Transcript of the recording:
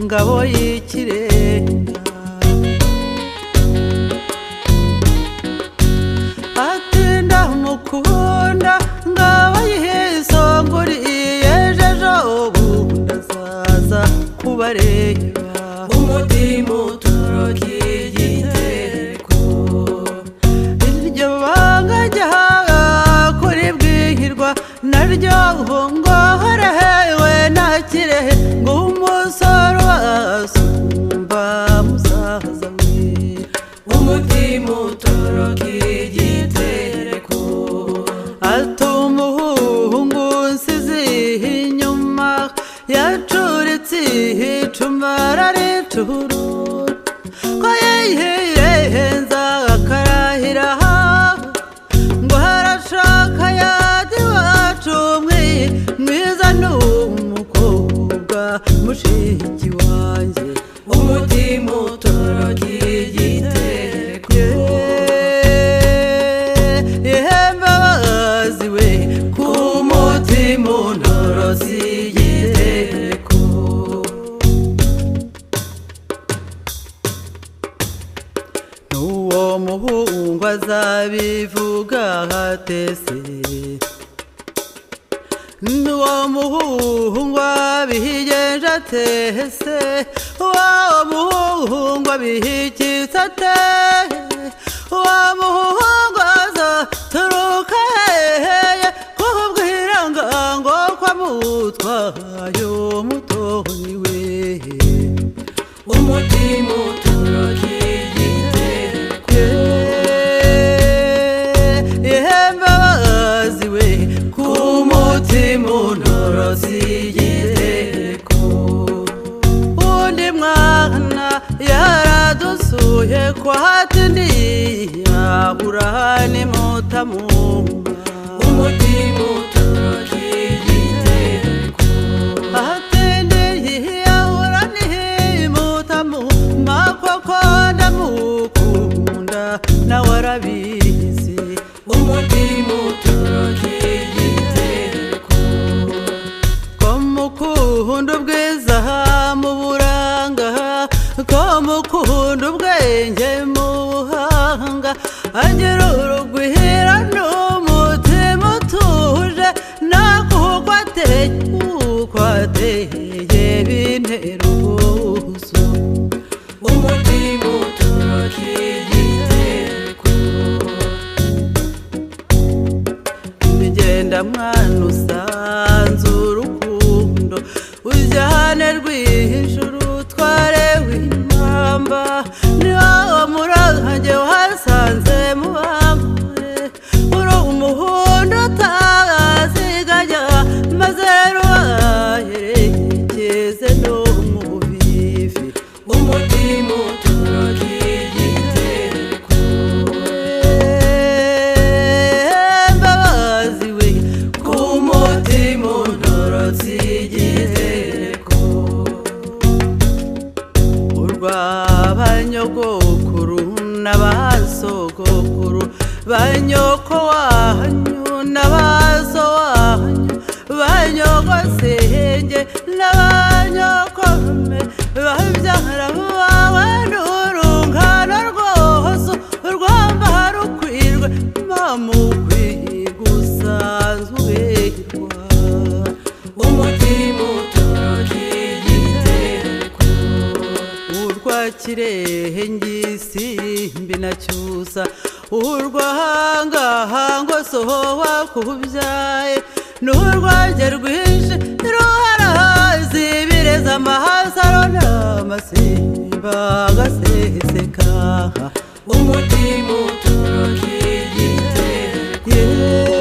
ngabo y'ikirenga atinda umukunda ngabo yihesonguriye ejo ubundi azaza kubareba umutima utoroki igitereko iryo banga ryawe kuri bwihirwa naryo ubungohorewe na kirehe ngo umusore wasumba musaza we umutima utoroki igitereko atuma umuhungu nsizi inyuma yacuritse ihicuma araricurura ko yihenza akarahira ngo harashaka yajya iwacu mwi mwiza ni umukobwa mushiki wanjye umutima utoroki igitereko ihembabazi we ku mutima unorozi igitereko n'uwo muhungu azabivuga hatese n'uwo muhungu abihigenje atese uwo muhungu abihikitse ate uwo muhungu azaturuka hehe kubwira ngo ko amutwaye umutoni we umutima utoroki igitereko ihembabazi we ku mutima unorozi igitereko undi mwana yaradusuye ko hatindi yabura nimutamumba umutima utoroki igitereko ahatendeye ahora nihimutamu makoko ndamukunda nawe arabizi umutima utoroki igitereko ko mukunda ubwiza mu buranga ko mukunda ubwenge mu buhanga agira urugwira n'umutima utuje nakuko ateye uko ateye bintera ubwuzu umutima utoroki igitereko imigenda mwana usanze urukundo ujyane rwihishura utware w'impamba niwo murage wasanze mu bambare uri umuhondo utaziganya maze rubaherekeze no mu buvivi umutima utoroki igitereko mbabazi we ku mutima untorotse igitereko urw'abanyogokuru n'abasogokuru banyoko wanyu n'abaso wanyu banyogosenge n'abanyokome babyara bawe n'urungano rwose urwamba rukwirwe mamukwiye gusanzwe umutima utoroki igitereko urwa kirehe ngisimbi na cyusa urwa hangahango soho wakubyaye n'urwanjye rwinshi ruharahazi bireza amahasaro n'amasimba agasesekaha umutima utoroki igitereko yeee